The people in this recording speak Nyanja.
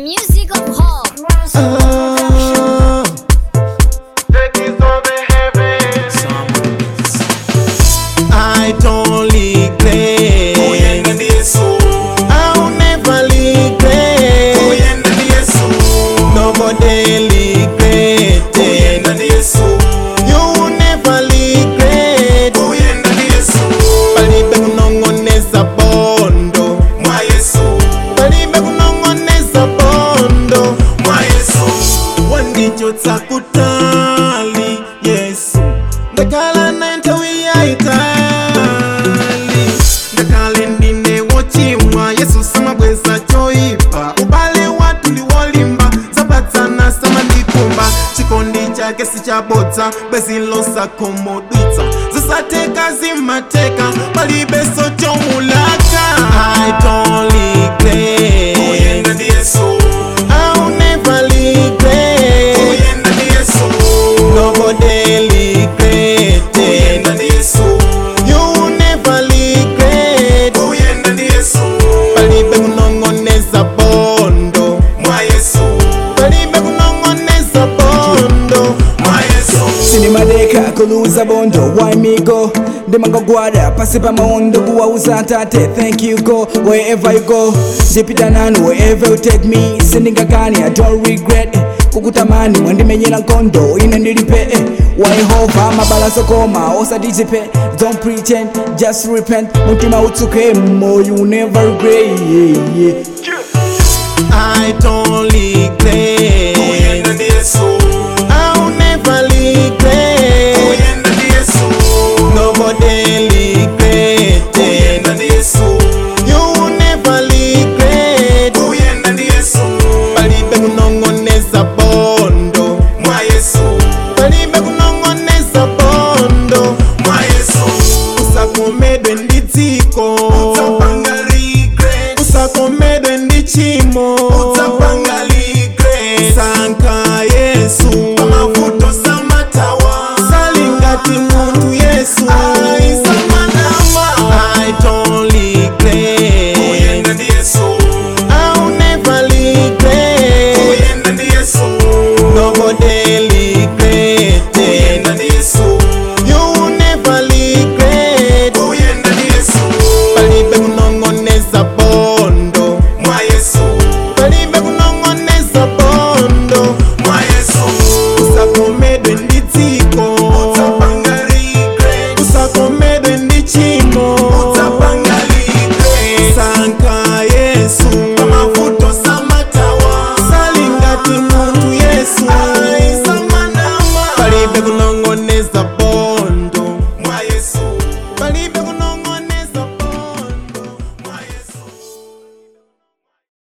music of hope. Ah, I don't regret. I'll never regret. Nobody regret. You will never regret. Palibe kunong'oneza bondo. Palibe kunong'oneza bondo. wandichotsa kutali yesu ndakhala naye nthawi yayitali ngakhale ndine wochimwa yesu samabweza choyipa ubale wathu ndi wolimba zapatsana samandikumba chikondi chake sichabodza bwezi losakhumudwitsa zisatheka zimateka palibenso chomulaka i don't regret I'll never regret Nobody regret You will never regret Palibe kunong'oneza bondo Palibe kunong'oneza bondo sinimadeka kuluza bondo why me go ndimangogwada pasi pa maondo kuwauza tate thank you go wherever you go ndipita nanu wherever you take me sindingakani i don't regret kukutamani mwandimenyera nkondo ine ndilipe eh, wa yehova mabala sokoma osatizipe don't pretend just repent mutima utsuke mo you never regret yeah, yeah. I don't regret I'll never regret Nobody regret You will never regret Palibe kunong'oneza bondo Palibe kunong'oneza bondo Usakomedwe ndi dziko Usakomedwe ndi chimo